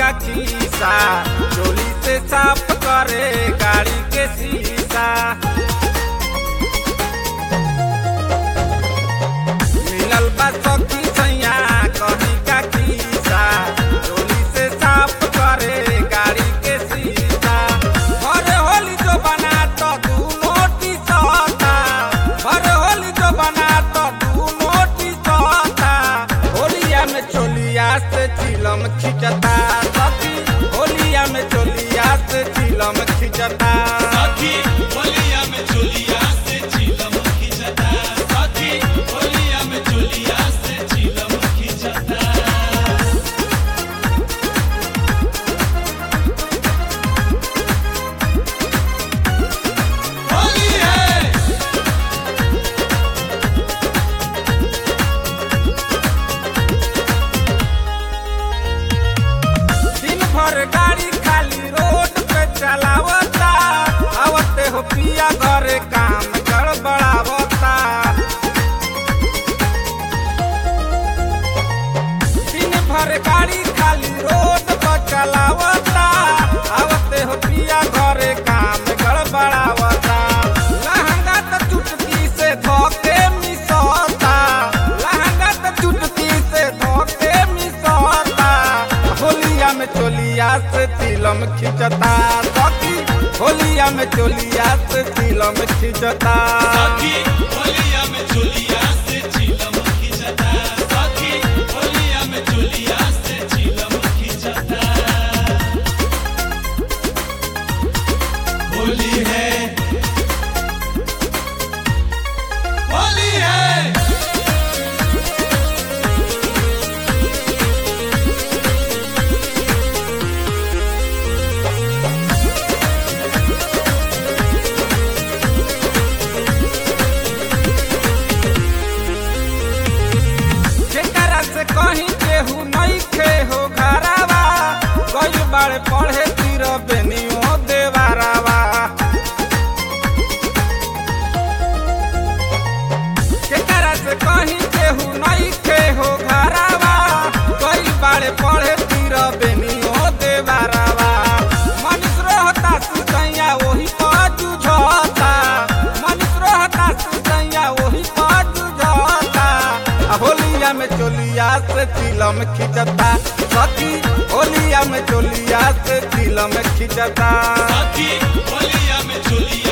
का खीसा चोली से साफ करे गाड़ी के शीशा मिलल बा सखी सैया कहीं का खीसा चोली से साफ करे गाड़ी के शीशा घर होली जो बना तो दू नोटी सौता घर होली जो बना तो दू नोटी सौता होलिया में चोलिया से चिलम खिंचता सखी होलिया में चोलिया से चिलम खिंचता सखी होलिया में चोलिया से चिलम खिंचता सखी होलिया में चोलिया से चिलम खिंचता होली है दिन भर गाड़ी खाली रोड पे चलावता आवते हो पिया घरे काम गड़बड़ावता दिन भर गाड़ी खाली रोड पर चलावता आवते हो पिया घरे काम गड़बड़ावता लहंगा तो चुटकी से धोके मिसौता लहंगा तो चुटकी से धोके मिसौता होलिया में चोलिया से तिलम खिंचता सखी होलिया में चोलिया से तिलम खिंचता सखी होलिया में चोलिया से चिलम खिंचता सखी होलिया में चोलिया से चिलम खिंचता होली है होली है जेकरा से कहीं केहू नहीं खे हो घरावा गई बाड़े पढ़े तीर बेनियो देवारावा जेकरा से कहीं केहू नहीं खे हो घरावा गई बाड़े पढ़े तीर बेनियो देवारावा मनुष्य रहता सुसैया वही पाजू झोता मनुष्य रहता सुसैया वही पाजू झोता आ होलिया में चोलिया से तिलम खिंचता सखी होलिया में चोलिया से तिलम खिंचता सखी होलिया में चोलिया